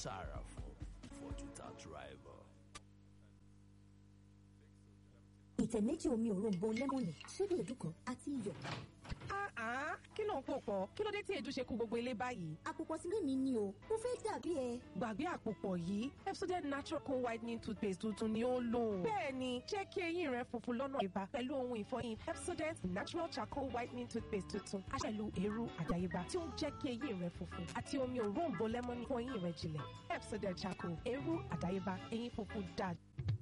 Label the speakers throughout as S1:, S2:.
S1: sára fún Ford without rival.
S2: ìtẹ̀ méjì omi òróǹbó lẹ́mọ̀nì ṣíbí èédú kan àti iyọ̀.
S3: Ah, kí ló ń pò pọ̀? Kí ló dé tí èédú ṣe kú gbogbo ilé báyìí?
S2: àpòpọ̀ sílé mi ni o mo fẹ́ dàbí ẹ.
S3: Gbàgbé àpòpọ̀ yìí, Pepsodent Natural Co Whitening Toothpaste tuntun ni ó lò. Bẹ́ẹ̀ni, jẹ́ kí eyín rẹ funfun lọ́nà ìbá pẹ̀lú ohun ìfọyín Pepsodent Natural Charcoal Whitening Toothpaste tuntun. A pẹ̀lú eérú àdáyébá tí ó ń jẹ́ kí eyín rẹ funfun àti omi òróǹbó lẹ́mọ́nì fún eyín rẹ jìnlẹ̀. Pepsodent Charcoal, eérú àdáyébá, eyín funfun dáa.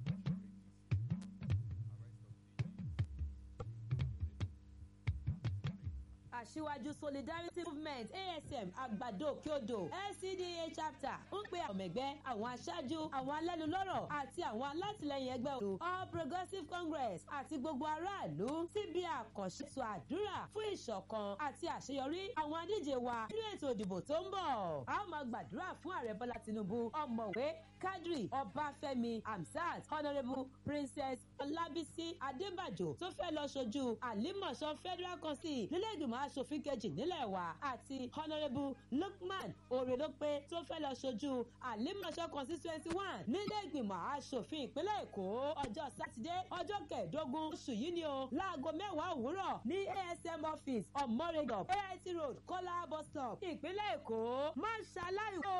S4: aṣíwájú solidarity movement asm àgbàdo òkèodò lcda chapter ń pe àwọn ẹgbẹ́ àwọn aṣáájú àwọn alẹ́nulọ́rọ̀ àti àwọn alátìlẹyìn ẹgbẹ́ òdo all progressive congress àti gbogbo aráàlú síbi àkànṣe ètò àdúrà fún ìṣọ̀kan àti àṣeyọrí àwọn adíje wa nínú ètò ìdìbò tó ń bọ̀ a ó máa gbàdúrà fún ààrẹ bọ́lá tinubu ọmọwé kadri ọbáfẹ́mi hamsat honourable princess ọlábísí adébàjò tó fẹ́ lọ ṣojú àlímọ̀ṣọ́ federal council nílẹ̀ẹ́gbìmọ̀ aṣòfin kejì nílẹ̀ wa àti honourable lukman orelope tó fẹ́ lọ ṣojú àlímọ̀ṣọ́ constituency one nílẹ̀ẹ́gbìmọ̀ aṣòfin ìpínlẹ̀ èkó ọjọ́ sátidé ọjọ́ kẹẹ̀ẹ́dógún oṣù yìí ni o láago mẹ́wàá òwúrọ̀ ní asm office ọmọrẹgàn ait road kọ́lá bus stop ìpínlẹ̀ èkó má ṣaláì o.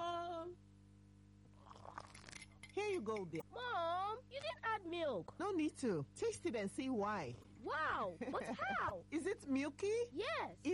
S5: Here you go, dear.
S6: Mom, you didn't add milk.
S5: No need to. Taste it and see why.
S6: Wow, but how?
S5: Is it milky?
S6: Yes.